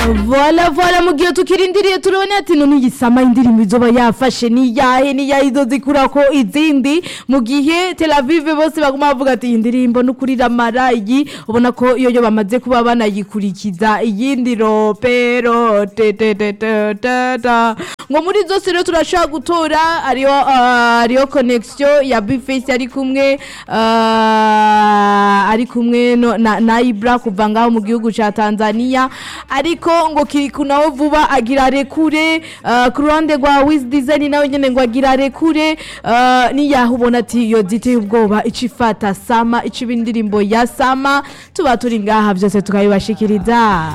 vola vola mu gihe tukirindiriye turabona ati none iyi sama indirimbo izoba yafashe ni yahe ni yahe izozikura ko izindi mu gihe Tel Aviv bose baguma bavuga ati iyi ndirimbo n'ukuri ramara iyi ubona ko iyo yo bamaze kuba banayikurikiza iyindi ropero te te te te te ta ngo muri zose rero turashaka gutora ariyo ah, ariyo connection ya Bface ari kumwe ah, ari kumwe no- na, na Ibra kuva ngaho mu gihugu ca Tanzania ariko ngo kiriku nawe vuba agira rekure ah, ku ruhande rwa Wiz Design nawe nyene ngo agira rekure ah, niyaho ubona ati yo ziteye ubwoba icifata sama iciba indirimbo ya sama tuba turi ngaha byose tukabibashikiriza